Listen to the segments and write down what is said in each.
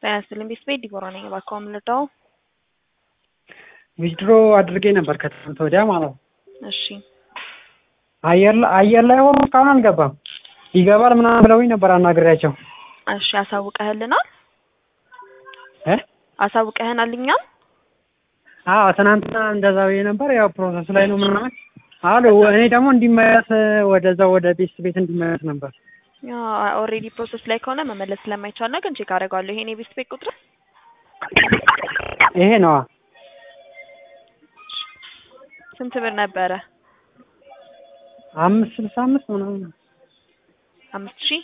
ጤና ይስጥልኝ ቤተሰቤ ዲቦራ ነኝ። እባክዎ ምን ልርዳዎ? ዊዝድሮ አድርጌ ነበር ከትናንት ወዲያ ማለት ነው። እሺ አየር ላይ አየር ላይ ሆኖ እስካሁን አልገባም። ይገባል ምናምን ብለውኝ ነበር አናግሬያቸው። እሺ አሳውቀህልናል? እ አሳውቀህናል እኛም? አዎ ትናንትና እንደዛ ብዬ ነበር። ያው ፕሮሰስ ላይ ነው ምናምን አሉ። እኔ ደግሞ እንዲመለስ ወደዛ ወደ ቤት ቤት እንዲመለስ ነበር። ኦልሬዲ ፕሮሰስ ላይ ከሆነ መመለስ ስለማይቻል ነው፣ ግን ቼክ አደርጋለሁ። ይሄን የቤት ቤት ቁጥር ይሄ ነዋ። ስንት ብር ነበረ? አምስት ስልሳ አምስት ምናምን አምስት ሺህ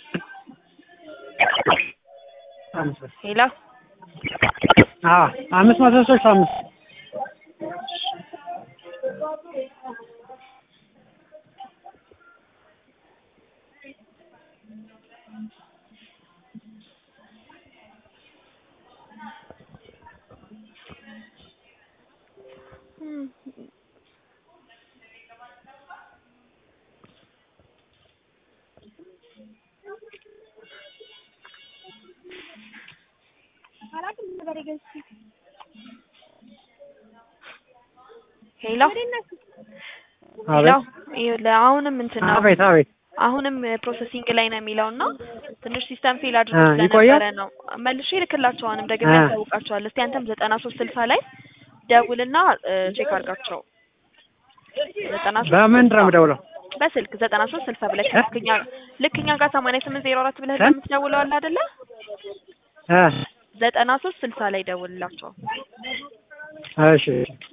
አምስት ብር። ሄሎ አዎ አምስት መቶ ስልሳ አምስት ሄሎ ሄሎ አቤት ይኸውልህ አሁንም እንትን ነው አቤት አቤት አሁንም ፕሮሰሲንግ ላይ ነው የሚለው እና ትንሽ ሲስተም ፌል አድርጎ አ ስለነበረ ይቆያል? ነው መልሼ እልክላቸው። አሁንም ደግሜ አ ያሳውቃቸዋል። እስቲ አንተም ዘጠና ሶስት ስልሳ ላይ ደውልና ቼክ አድርጋቸው። ዘጠና ሶስት በምንድን ነው የምደውለው? በስልክ ዘጠና ሶስት ስልሳ ብለህ እ ልክ እኛ ልክ እኛ ጋር ሰማንያ ስምንት ዜሮ አራት ብለህ እ የምትደውለው አለ አይደለ? እ ዘጠና ሶስት ስልሳ ላይ ደውልላቸው። እሺ